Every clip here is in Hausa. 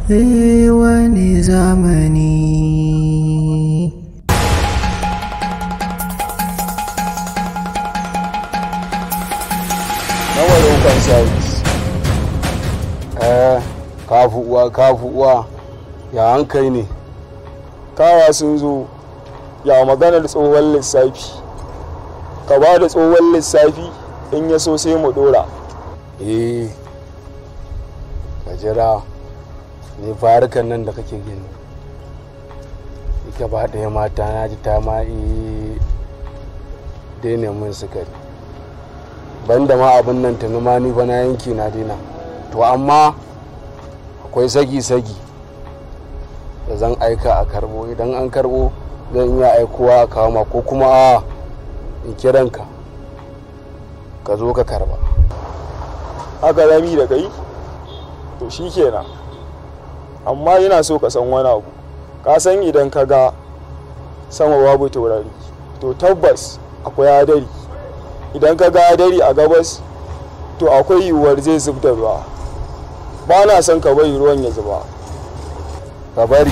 Eh wani zamani nawa ɗaukan sabis eh kafu uwa kafu uwa ya hankali ne kawa sun zo ya maganar tsohon lissafi ka ba da tsohon lissafi in ya so sai mu dora eh ka jira ne farukan nan da kake gani ita ba ɗaya mata na ji ta ma eh daina mun sukari banda ma abin nan tuni ma ni ba na yanki na daina to amma akwai sagi-sagi da zan aika a karbo idan an karbo zan iya aikowa a kawo ma ko kuma a in kiranka ka zo ka karba haka zami da kai to shi kenan amma yana so ka san wani abu ka san idan ka ga sama babu taurari to tabbas akwai hadari idan ka ga hadari a gabas to akwai yiwuwar zai zub da ruwa ba na son ka bari ruwan ya zuba ka bari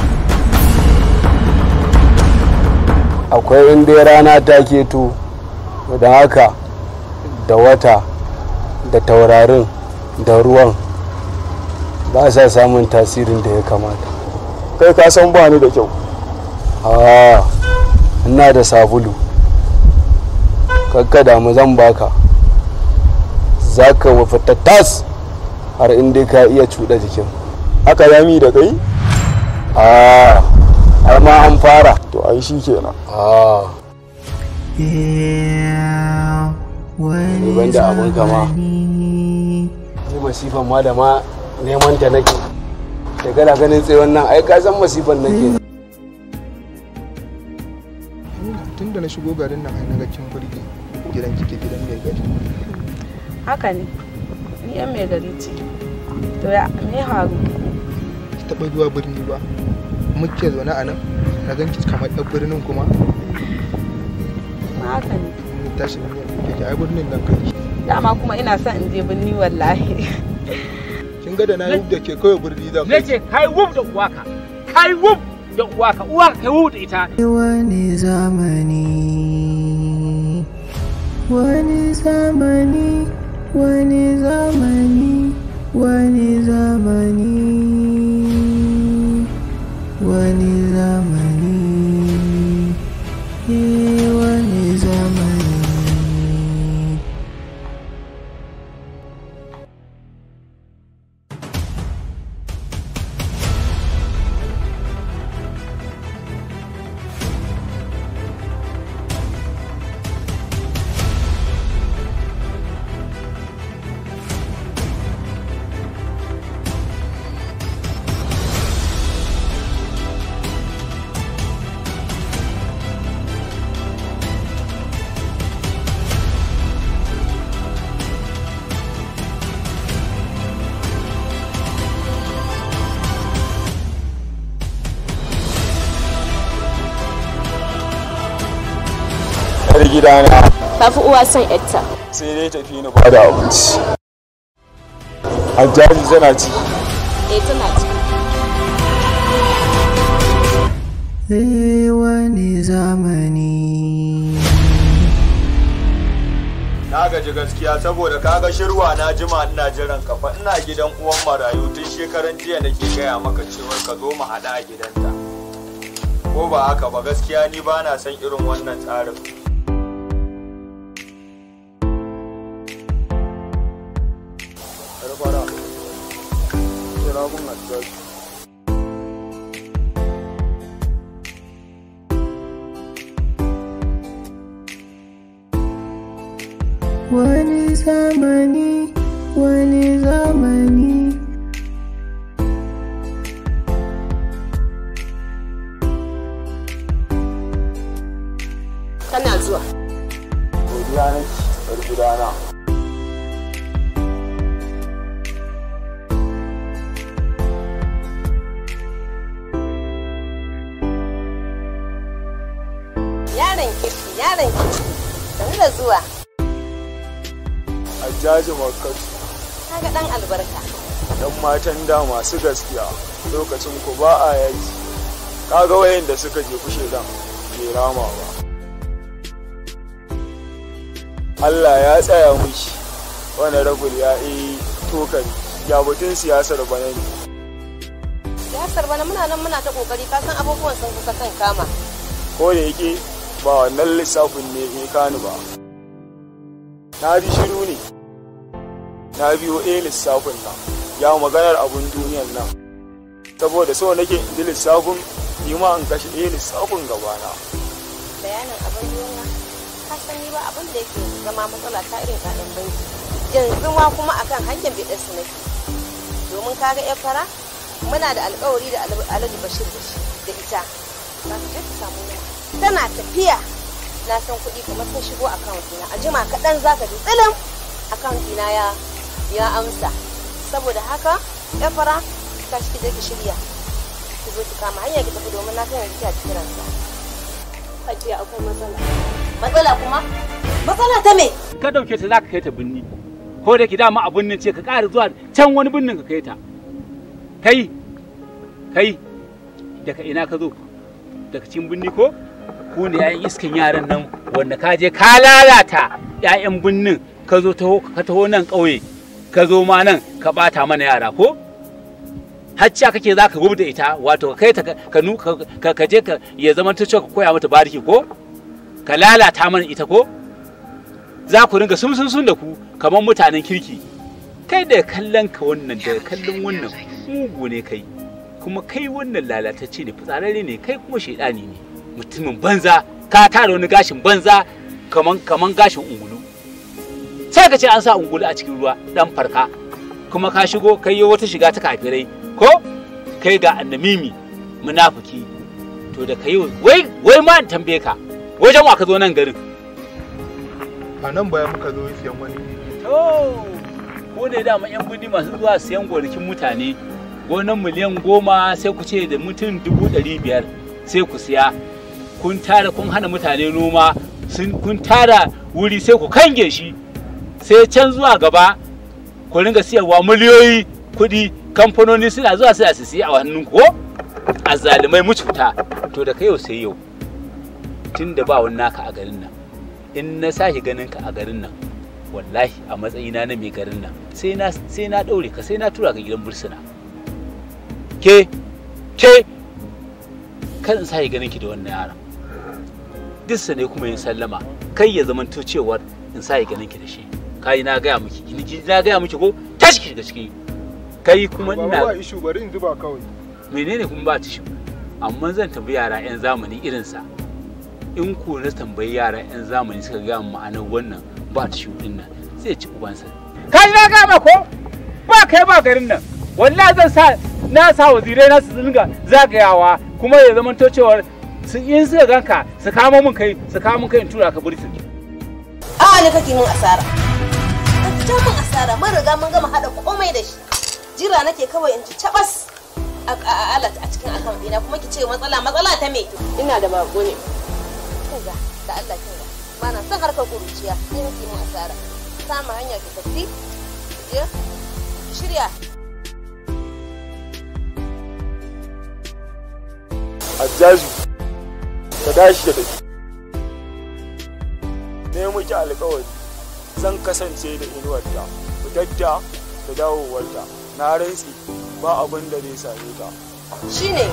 akwai inda rana ta keto da haka da wata da taurarin da ruwan ba sa samun tasirin da ya kamata kai ka san ba ni da kyau a ina da sabulu kakka damu zan baka za ka wafata tas har inda ka iya cuɗa jikin haka zami da kai a har ma an fara to ai shi kenan a Yeah, ni wani ban da abun kama zamani ni masifan ma da ma neman ta nake da gana ganin tsayon nan ai ka san masifan nake tun da na shigo garin nan ai naga kin burge gidan kike gidan mai gari haka ne ni yan mai gari ce to ya me haru ki taba zuwa birni ba muke zaune a nan na ganki kamar ɗan birnin kuma ma haka ne ni tashi ne kike ai birnin nan kai dama kuma ina son in je birni wallahi kin ga da na yi da ke kawai birni zan na ce kai wuf da uwaka kai wuf da uwaka uwaka kai wuf da ita wani zamani wani zamani wani zamani wani zamani wani zamani eh, wani zamani yar gidana tafi uwa son yatta sai dai tafi ni ba da abinci hajjaji tana ci eh tana ciki Eh, wani zamani na gaji gaskiya saboda kaga shirwa na jima ina jiran kafa ina gidan uwan marayu tun shekaran jiya nake gaya maka cewar ka zo mu haɗa a gidanta ko ba haka ba gaskiya ni ba na son irin wannan tsarin Barbara, kira mun Hajjaji. wani zamani wani zamani tana zuwa Godiya nake, bar gidana. yaron kirki yaron kirki sanu da zuwa Hajjaji Makkatu. kaga dan albarka dan matan da masu gaskiya lokacin ku ba a yaki kaga wayanda suka je kushe dan bai rama ba Allah ya tsaya mishi wani ragul ya yi tokari ya batun siyasar bana ne siyasar bana muna nan muna ta kokari ka san abubuwan sun kusa kan kama ko da yake ba wannan lissafin ne ya kani ba na ji shiru ne na biyo a lissafin nan ya maganar abun duniyan nan saboda so nake in ji lissafin ni ma in kashe a lissafin gabana bayanin abin duniya ka san ni ba abin da yake zama matsala ta irin kaɗan banki yanzu ma kuma akan hanyar biɗar su nake domin kaga yan fara muna da alkawari da alhaji bashir da shi da ita za ka je ka samu na tana tafiya na san kuɗi kamar sun shigo akawunt ɗina a jima kaɗan za ka ji tsilin akawunt ɗina ya ya amsa saboda haka yan fara ka shi ki shirya ki zo ki kama hanya ki tafi domin na san yanzu ki a cikin ransa Hajiya akwai matsala. Matsala kuma? Matsala ta me? ka dauke ta zaka kai ta binni ko da ki dama a binnin ce ka ƙara zuwa can wani binnin ka kai ta kai kai daga ina ka zo daga cikin binni ko ku ne yayan iskan yaran nan wanda ka je ka lalata yayan binnin ka zo taho ka taho nan ƙauye ka zo ma nan ka bata mana yara ko hacca kake za ka da ita wato ka kai ta ka nu ka ka je ka ya zama ta ka koya mata bariki ko ka lalata mana ita ko za ku ringa sun sun sun da ku kamar mutanen kirki kai da kallon ka wannan da kallon wannan mugu ne kai kuma kai wannan lalatacce ne fitsararre ne kai kuma shaidani ne mutumin banza ka tara wani gashin banza kaman kaman gashin ungulu sai ka ce an sa ungulu a cikin ruwa dan farka kuma ka shigo kai yi wata shiga ta kafirai ko kai ga annamimi munafiki to da kai wai wai ma in tambaye ka wajen wa ka zo nan garin a nan baya muka zo siyan wani To, ko ne dama 'yan birni masu zuwa siyan gonakin mutane, gonan miliyan goma sai ku ce da mutum dubu ɗari biyar sai ku siya. Kun tara kun hana mutane noma, sun kun tara wuri sai ku kange shi, sai can zuwa gaba ku ringa siyarwa miliyoyi kuɗi kamfanoni suna zuwa suna su siya a hannun ko? A zalimai mucuta, to da kai yau sai yau, tun da ba wani naka a garin nan, in na sake ganin ka a garin nan, wallahi a matsayina na mai garin nan sai na sai na daure ka sai na tura ka gidan bursuna ke ke kan in sai ganin ki da wannan yaron dissa ne kuma yin sallama kai ya zamanto cewar in sai ganin ki da shi kai na gaya miki ki na gaya miki ko tashi ki daga ciki kai kuma ba ina ishu bari in zuba kawai menene kuma ba tishi amma zan tambayi yara 'yan zamani irinsa in ko na tambayi yara 'yan zamani suka gaya min ma'anar wannan ba tishi din nan zai ci ubansa ka ji na gama ko ba kai ba garin nan wallahi zan sa na sa wazirai na su dinga zagayawa kuma ya zama to cewar su in suka ganka su kama min kai su kama min kai in tura ka bursin A'a ne kake min asara. Ka ta min asara mun riga mun gama hada komai da shi. Jira nake kawai in ci cabas a a- alat a cikin account ɗina kuma ki ce matsala matsala ta me? Ina da bako ne. Kinga da Allah kinga. Ba na son harkar kuruciya sai nake min asara. Sama hanya ki tafi. ki Je ki shirya. Hajjaju ka dashi da tafi ne muke alkawari zan kasance da inuwarta fitarta da dawowarta na rantsi ba abin da zai same ta Shine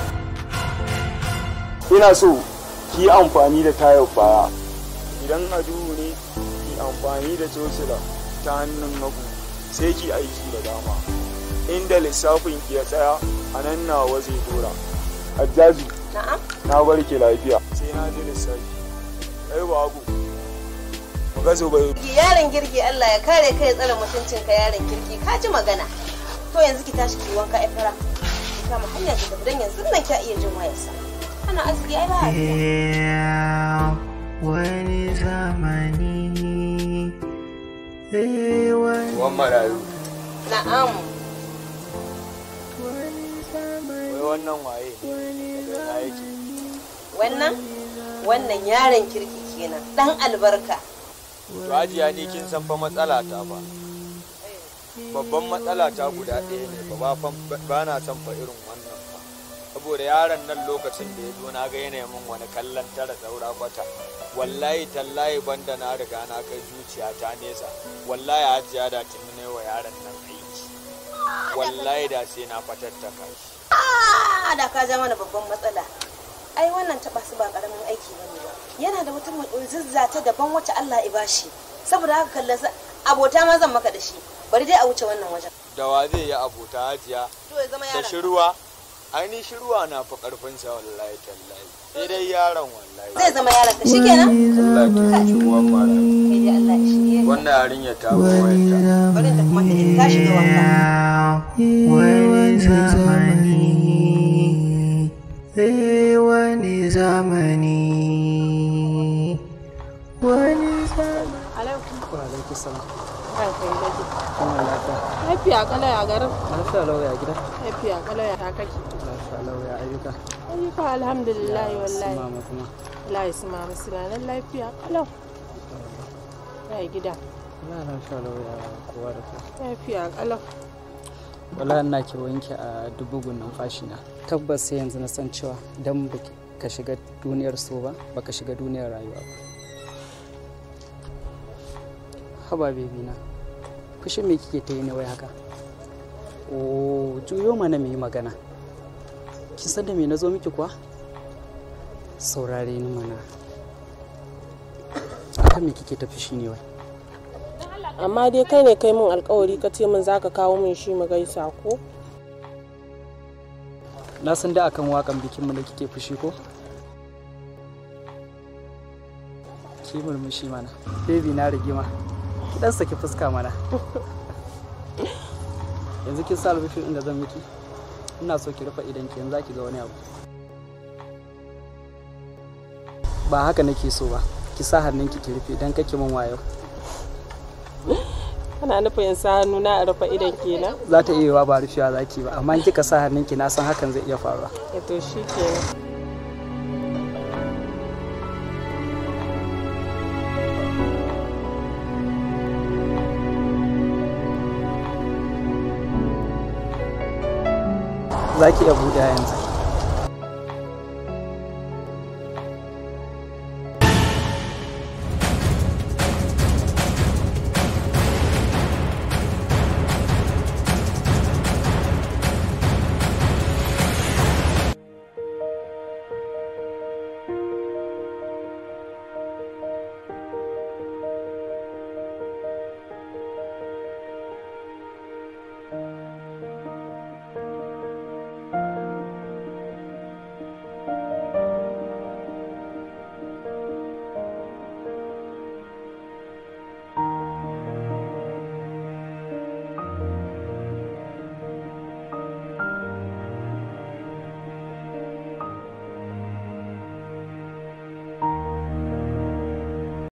ina so ki yi amfani da tayar baya idan a duhu ne ki amfani da cocila ta hannun hagu sai ki aiki da dama inda lissafin ki ya tsaya a nan nawa zai dora hajjaju na'am. na bar ki lafiya sai na ji lissafi kai babu mu ga zubai Yaron girki Allah ya kare ka ya tsare mutuncinka yaron kirki ka ji magana. To yanzu ki tashi ki wanka ai fara. Ki kama hanya ki tafi dan yanzu nan ki iya jin wayarsa. Ana arziki ai ba a biya. Yeah, wani zamani eh wani wan marayu Na'am. wai wannan waye daga ina yake Wannan wannan yaron kirki kenan dan albarka. to hajiya ni kin san fa matsala ta ba babban matsala ta guda ɗaya ne ba ba na son fa irin wannan ba saboda yaron nan lokacin da ya zo na ga yanayin min wani kallon tara saura kwata wallahi tallahi banda na riga na kai zuciya ta nesa wallahi hajiya da tun ne wa yaron nan aiki wallahi da sai na fatattaka shi Ah, da ka ja mana babban matsala ai wannan taba su ba karamin aiki bane ba yana da wata zizza ta daban wacce Allah ya bashi saboda haka kallon sa abota ma zan maka da shi bari dai a wuce wannan wajen da wa zai yi abota hajiya to ya zama da yaron shirwa aini shirwa na fi karfin sa wallahi tallahi sai dai yaron wallahi zai zama yaron ka shikenan Allah ta yi uwan mara kai dai Allah ya shirye ka. wannan yarinya ta wayanta bari ta kuma ta ta shiga wanka wani zamani eh wani zamani wani zamani alaikum Wa alaiki salam. kai kai dake Kuma lafiya. lafiya kala ya garin Lafiya lau ya gida. lafiya kala ya ta kake Lafiya lau ya ayyuka. ayyuka alhamdulillah wallahi Su mama kuma. wallahi su mama suna nan lafiya kalau ya gida Ina lafiya lau ya kowa da kowa. lafiya kalau Wallahi ina ke wanke a dubugun numfashi na. Tabbas sai yanzu na san cewa idan baki ka shiga duniyar so ba baka shiga duniyar rayuwa ba. Haba bebi na. Fushin me kike ta yi ne wai haka? Oh, juyo mana mu yi magana. Kin san da me na zo miki kuwa? Saurare ni mana. Akan me kike ta fushi ne wai? amma dai kai ne kai min alkawari ka ce min zaka kawo min shi mu gaisa ko na san da akan wakan bikinmu da kike fushi ko ki murmushi mana baby na rigima ki dan saki fuska mana yanzu kin sa albishin inda zan miki ina so ki rufe idan ki yanzu zaki ga wani abu ba haka nake so ba ki sa hannunki ki rufe dan kake min wayo kana nufin in sa hannu na a rufe idan kenan za ta iya yiwa ba rufewa zaki ba amma in kika sa hannunki na san hakan zai iya faruwa Eh, to shi kenan za ki iya buɗe yanzu Thank